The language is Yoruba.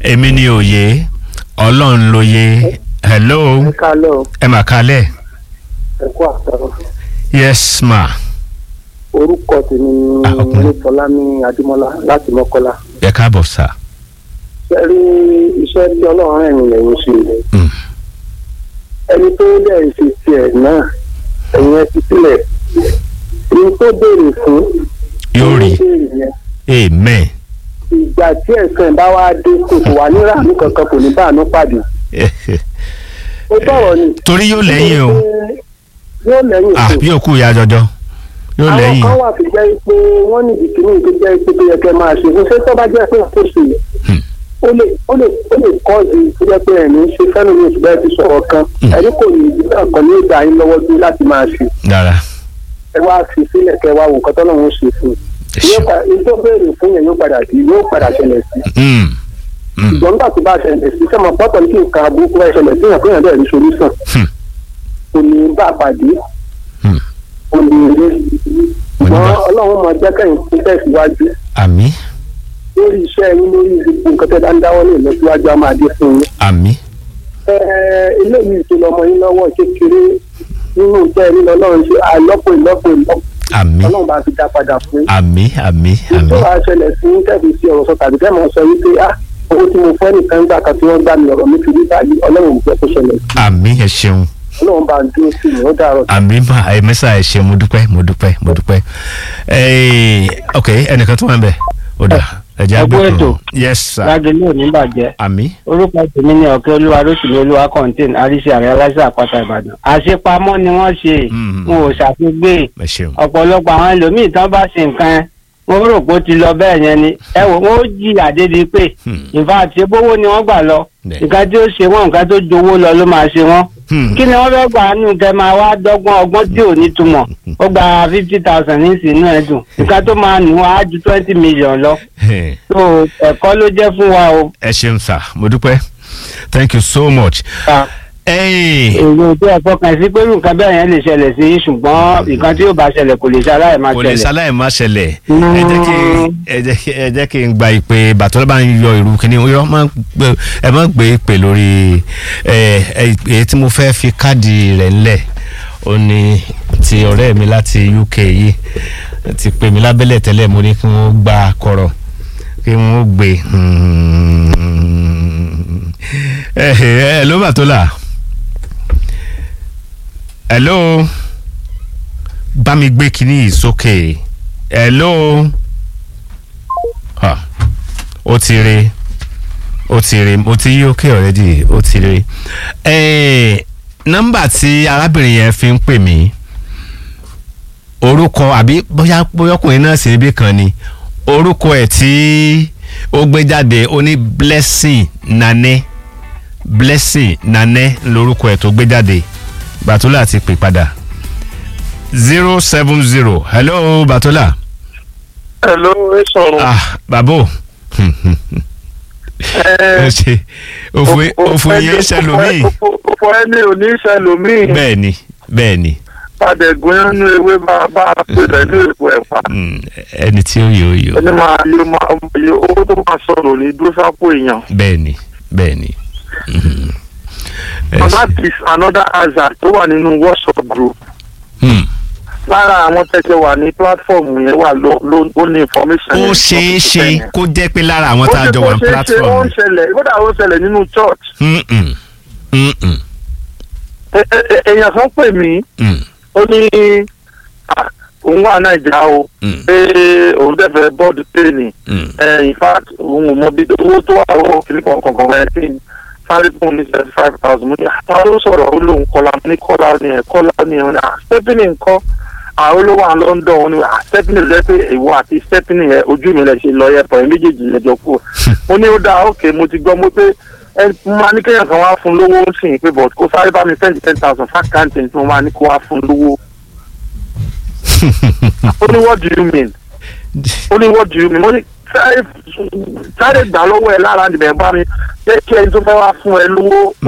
èmi ni òye ọlọ́run lóye hello ẹ kálẹ̀ o ẹ mà kálẹ̀ ẹ kú àtàrọ yes ma orúkọ tèmi ni Ah, ọkùnrin. olùfọlámi adémọlá láti mọ́kọ́lá ẹ káàbọ̀ sá ṣe rí iṣẹ́ tí ọlọ́run ẹ̀yìn lẹ́yìn ṣe Mm. ẹni tó dẹ̀ ṣe tiẹ̀ náà ẹ̀yìn ẹ ti sílẹ̀ ní tó béèrè fún yóò rí ní béèrè yẹn amen ìgbà tí ẹ̀sán bá wá dé kò kò wà ní ràánú kankan kò ní báànú pàdé ó sọ̀rọ̀ ni torí yóò lẹ́yìn o yóò lẹ́yìn ah fún bí òkú ìyá jọjọ yóò àwọn lẹ́yìn kan wà tó jẹ́ pé wọ́n ní ìdìkìní tó jẹ́ pé tó yẹ kẹ́ máa ṣe fún ṣé tó bá jẹ́ pé kò ṣe Hmm. ó lè ó lè ó lè kọ́ ọ̀dì tó jẹ́ pé ẹ̀mí ṣe fẹ́nu ní oṣù bẹ́ẹ̀ ti sọ̀rọ̀ kan Hmm. ẹ̀rí kò ní ìdí náà kan ní ìgbà yín lọ́wọ́ dé láti máa ṣe dára ẹ wá fi sílẹ̀ kẹ́ wá wo nǹkan tọ́lọ́run ṣe fún ẹ un yóò ṣeun pa ìjọ béèrè fún yẹn yóò padà sí yóò padà ṣẹlẹ̀ sí Mm. Mm. ìgbọ̀n nígbà tó bá ṣẹlẹ̀ sí sẹ́mọ̀ pọ́tọ̀ ní kí nǹkan àbúkú ẹ̀ ṣẹlẹ̀ sí yàn kéèyàn bẹ́ẹ̀ rí solúsàn Hmm. kò ní bá a pàdé Hmm. kò ní rí Kò ní ṣùgbọ́n bá- ọlọ́run máa jẹ́ kẹ́yìn tó tẹ̀síwájú àmì lórí iṣẹ́ yín lórí gbogbo nǹkan tẹ́ bá ń dáwọ́ ní ìlọsíwájú á máa dé fún yín. àmì Ẹ, eléyìí tó lọmọ yín lọ́wọ́ kékeré nínú iṣẹ́ yín lọ́lọ́run ṣe àìlọ́pọ̀ ìlọ́pọ̀ ìlọ́pọ̀ àmì ọlọ́run bá fi dá padà fún yín. àmì àmì àmì tó wàá ṣẹlẹ̀ sí kẹ́ẹ̀fì sí ọ̀rọ̀ sọ tàbí kẹ́ẹ̀ mọ̀ sọ wípé ah owó tí mo fẹ́ nìkan gbà kan tí wọ́n gbà mí ọ̀rọ̀ mi fi rí báyìí ọlọ́run ò fẹ́ kó ṣẹlẹ̀ sí àmì ẹ ṣeun ọlọ́run bá ń dúró sí mi ó dàrọ̀ àmì mà ẹ mẹ́sà ẹ ṣeun mo dúpẹ́ mo dúpẹ́ mo dúpẹ́ ẹ ok ẹnìkan tó wà ń bẹ̀ ó dà ẹ jẹ́ Ẹ kú àgbẹ̀ ètò. yes sir lágbèlú ò ní bàjẹ́ àmì orúkọ tèmi ní ọ̀kẹ́ olúwa rótìmí olúwa contain àríṣe àrẹ aláṣẹ àpáta ìbàdàn àṣepamọ́ ni wọ́n ṣe Mhm. wọn ò ṣàfigbé ẹ ṣeun ọ̀pọ̀lọpọ̀ àwọn ẹlòmíì tán bá ṣe nǹkan wọn rò pé ó ti lọ bẹ́ẹ̀ yẹn ni ẹ wò wọn ó jí àdédi pé Hmm. ìfà àti ebówó ni wọ́n gbà lọ Bẹ́ẹ̀. nǹkan tí ó ṣe wọ́n nǹkan tó jowó lọ ló máa ṣe wọ́n Hmm. kí ni wọ́n fẹ́ gbà nù kẹ́ máa wá dọ́gbọ́n ọgbọ́n tí ò ní túmọ̀ ó gba fifty thousand ní ìsìn náà dùn nǹkan tó máa nù á ju twenty million lọ Eh, tó ẹ̀kọ́ ló jẹ́ fún wa o. ẹ ṣeun sir mo dúpẹ́ thank you so much. Ah. Hey. èrò tó ẹ fọkàn sí pé nǹkan bẹ́ẹ̀ yẹn lè ṣẹlẹ̀ sí yín ṣùgbọ́n nǹkan tí yóò bá ṣẹlẹ̀ kò lè ṣaláì máa kò lè ṣẹlẹ̀. ṣaláì má ṣẹlẹ̀ Mm. ẹ jẹ́ kí ẹ jẹ́ kí ẹ jẹ́ kí n gba ìpè bàtọ́ bá ń yọ ìrù kínní yọ má gbé ẹ má gbé ìpè lórí ẹ ẹ èyí tí mo fẹ́ fi káàdì rẹ̀ ńlẹ̀ ó ní ti ọ̀rẹ́ mi láti UK yìí ti pè mí lábẹ́lẹ̀ tẹ́lẹ̀ mo ní kí wọ́n gba kọ̀rọ̀ kí wọ́n gbé ẹ ẹ ló bà tó là hello bá mi gbé kinní yìí sókè hello ah ó ti re ó ti re ó ti yí òkè already ó ti re eh, nọ́mbà tí arábìnrin yẹn fi ń pè mí orúkọ àbí bóyá bóyá ọkùnrin náà sì níbí kan ni orúkọ ẹ̀ tí ó gbé jáde ó ní blessing nane blessing nane lórúkọ ẹ̀ tó gbé jáde bàtúlà ti pè padà zero seven zero hello bàtúlà hello ẹ sọ̀rọ̀ ah bàbá ẹ ṣe òfò òfò yẹn ṣẹlòmíì òfò ẹni ò ní ṣẹlòmíì bẹ́ẹ̀ ni bẹ́ẹ̀ ni padẹ̀gùn nínú ewé bá bá a pè pẹ̀lú èpo ẹ̀fà Mm, ẹni tí ó yọ ó yọ ẹni máa yọ máa yọ owó tó máa sọ̀rọ̀ ní dúró sápò èèyàn. bẹ́ẹ̀ ni bẹ́ẹ̀ ni. Mhm. Ẹ and ṣe- that is another hazard tó wà nínú WhatsApp group Hmm. lára àwọn tẹ́tẹ́ wà ní platform yẹn wà ló ló ó ní information. ó yẹn. ṣeé ṣe kó jẹ́ pé lára àwọn ó tá a ṣe jọ kó wà ní ṣeé ṣe ó platform. ń ṣẹlẹ̀ kódà ó ń ṣẹlẹ̀ nínú church. Mm-mm. Mm-mm. Ẹ- ẹ- ẹ- èèyàn kan pè mí Mm. ó ní "Ah, òun wà nàìjíríà o Mm. pé òun dẹ̀fẹ̀ bọ́ọ̀dù tèèní Mm. in fact òun ò mọ bí owó tó wà lọ́wọ́ kìnnì kankan kan ẹ̀ tí sáré fún ní seventy five thousand mo ní àtàwọn ló sọ̀rọ̀ ó lóun kọ́lá mo ní kọ́lá ni ẹ̀ kọ́lá ni ẹ̀ ah stephanie nǹkan àwọn olówó àwọn London wọn ni ah stephanie lẹ́ pé ìwọ àti stephanie yẹn ojú mi lẹ̀ ṣe lọ yẹ pọ̀ ẹ̀ méjèèjì lẹ́jọ́ kú mo ní ó dáa ok mo ti gbọ́ mo pé ẹ mo máa ní kéèyàn kan wá fún lówó ń sìn pé but kó sáré bá mi send ten thousand fákàntì tí mo máa ní kó wá fún lówó ó ní what do you mean ó ní what do you mean ó ní sáré sáré gbà lọ́wọ́ ẹ lára níbẹ̀ bá mi jẹ́ kí ẹni tó fẹ́ wá fún ẹ lówó